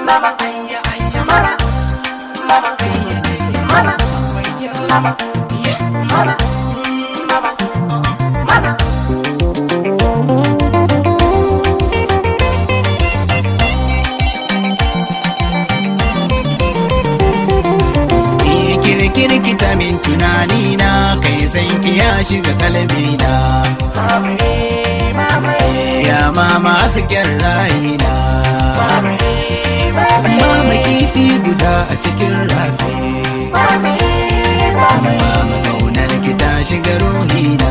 kirkita min tunani na kai san ki ya shiga kalbi na ya mama hasken rayina mama kifi guda a cikin rafi mama kaunar ki ta shiga ruhina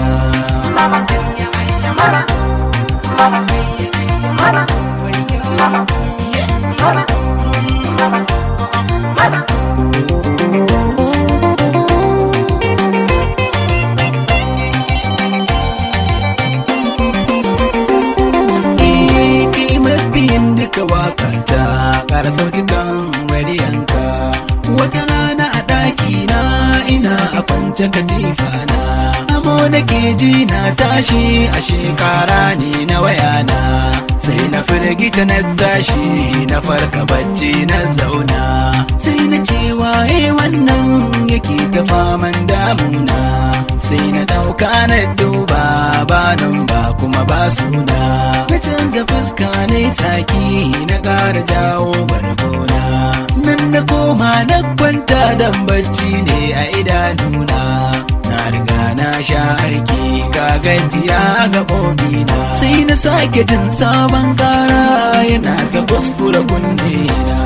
duka wakata ƙara sautukan radiyanka wata rana a ɗaki na ina a kwance katifa na amo nake ji na tashi a shekara ne na wayana sai na firgita na tashi na farka bacci na zauna sai na ce waye wannan yake ta faman damuna sai na ɗauka na duba ba nan ba kuma ba suna na canza fuska ne tsaki na ƙara jawo bargona nan na koma na kwanta dan bacci ne a idanuna na riga na sha aiki ga gajiya ga na sai na sake jin sabon kara yana ta kuskura kunne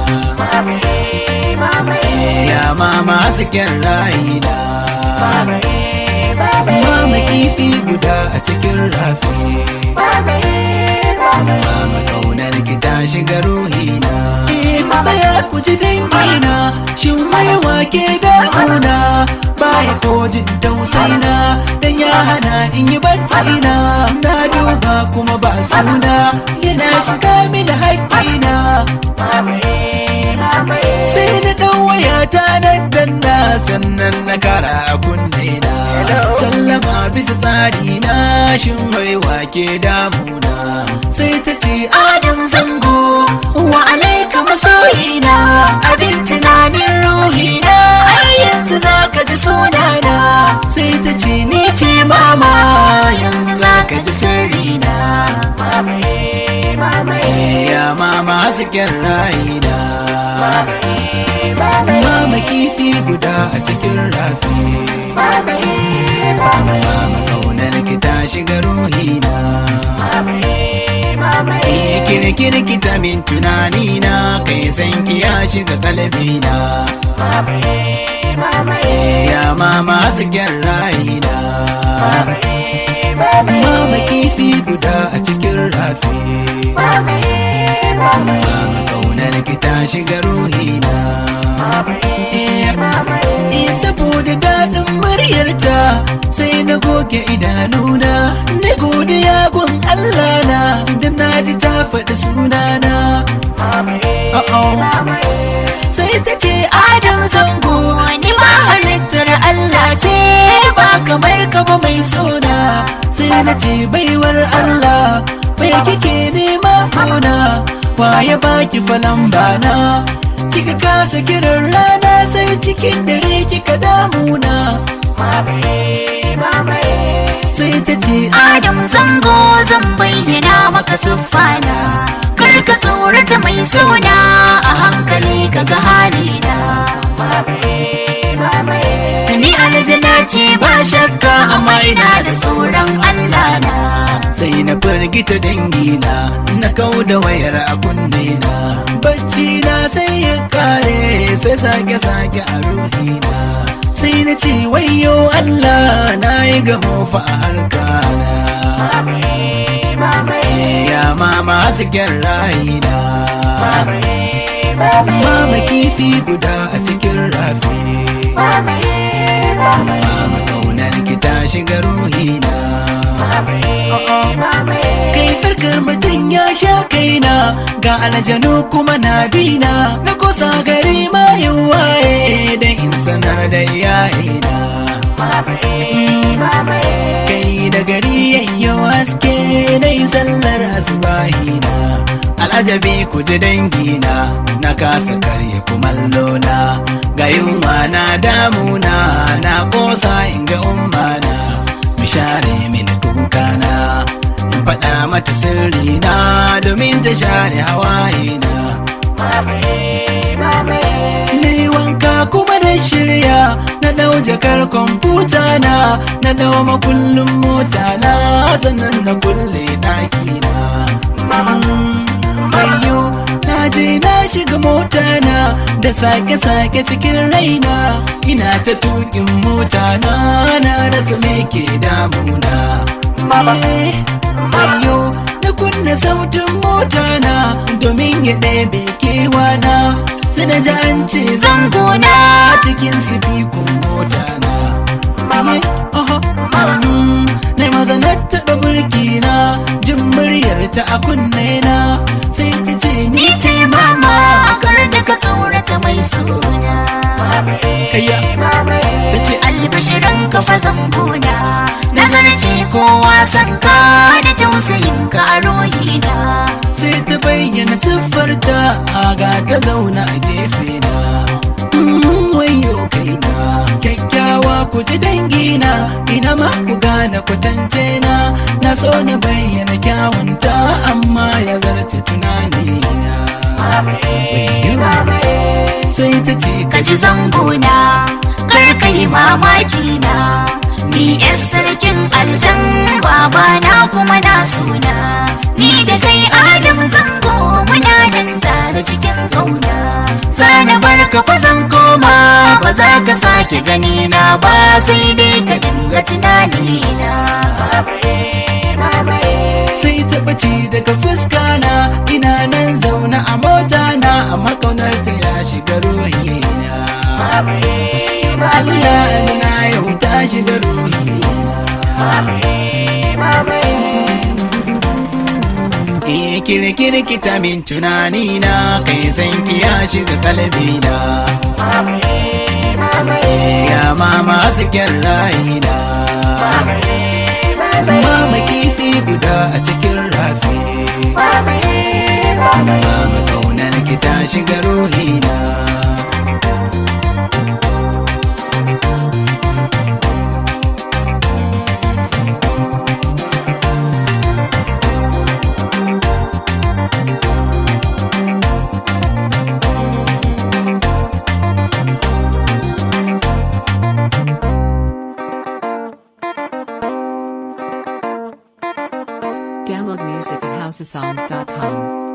na ya mama hasken rayina mama kifi guda a cikin rafi mama kaunar ki ta shiga ruhina eh ku tsaya ku ji dangina shin mai wake damuna baya ko jin tausaina dan ya hana in yi bacci na na duba kuma ba suna yana shiga mini haƙƙina sai na ɗan wayata nan danna sannan na kara a kunne na sallama bisa tsari na shin mai wake damuna sai ta ce adam zango wa alaika masoyina abin tunanin ruhina ai yanzu zaka ji sunana sai ta ce ni ce mama yanzu zaka ji sirrina ya mama hasken rayina mama kifi guda a cikin rafi mama kaunar ki ta shiga ruhina kirkirkita min tunanina kai san ki ya shiga kalbina ya mama hasken rayina mama kifi guda a cikin rafi mama kaunar ki ta shiga ruhina Eh saboda daɗin muryarta sai na goge idanuna na godiya gun Allah na da na ji ta faɗi sunana sai ta ce Adam zango ni ma halittar Allah ce ba kamar ka ba mai suna sai na ce baiwar Allah mai kike nema kuna waye baki falan bana kika kasa kiran rana sai cikin dare kika damuna sai ta ce Adam zango zan bayyana maka siffana kar ka tsorata mai suna a hankali ka ga halina ni aljana ce ba shakka amma ina da tsoron Allah na sai na firgita dangina na kau da wayar a kunne na bacci na sai ya kare sai sake sake a ruhina sai na ce wayo Allah na yi gamo fa a harkana ya mama hasken rayina mama kifi guda a cikin rafi mama kaunar ki ta shiga ruhina kai farkar mutum ya sha kaina ga aljanu kuma na bina na kusa gari ma waye da in sanar da iyayena kai da gari yayyo haske na yi sallar asibahina al'ajabi ku ji dangina na kasa karya kumallo na ga yunwa na damuna na kosa in ga ummana mu share mini kukana in faɗa mata sirri na domin ta share hawaye na Ni wanka kuma na shirya na dau jakar kwamfuta na na dau makullin mota na sannan na kulle ɗaki na. Bayo na je na shiga mota na da sake-sake cikin raina ina ta tukin mota na na rasa me ke damuna. Eh, Bayo na kunna sautin mota na domin ya ɗebe kewa na sai na ji an ce zangona cikin sifikun mota na. Ye, oho, mm, Na maza na taɓa burki na jin muryar ta a kunne na sai ta ce ni Ni ce mama kar da ka tsorata mai suna kaya ta ce albashirin ka fa zambuna nazarci kowa san ka da tausayin ka a ruhina sai ta bayyana siffarta a ga ta zauna a gefe na Mm, wayo kaina kyakkyawa ku ji dangina ina ma ku gane kwatance na na so na bayyana kyawunta amma ya zarce tunanina Wayyo. sai ta ce ka ji zanguna kar ka yi mamaki na ni yan sarkin aljan baba na kuma na suna ni da kai adam zango muna nan tare cikin kauna sana bar ka fa zan koma ba za ka sake gani na ba sai dai ka dinga tunani na sai ta ɓace daga fuska na ina nan zaune a mota na amma kaunar ta ya shiga ruhina Allah na yau ta shiga ruhina Eh kirkiri kita min tunani na kai san ki ya shiga kalbi na Eh ya mama hasken rayina Mama kifi guda a cikin rafi Mama kaunar ki ta shiga ruhina Download music at houseofsongs.com.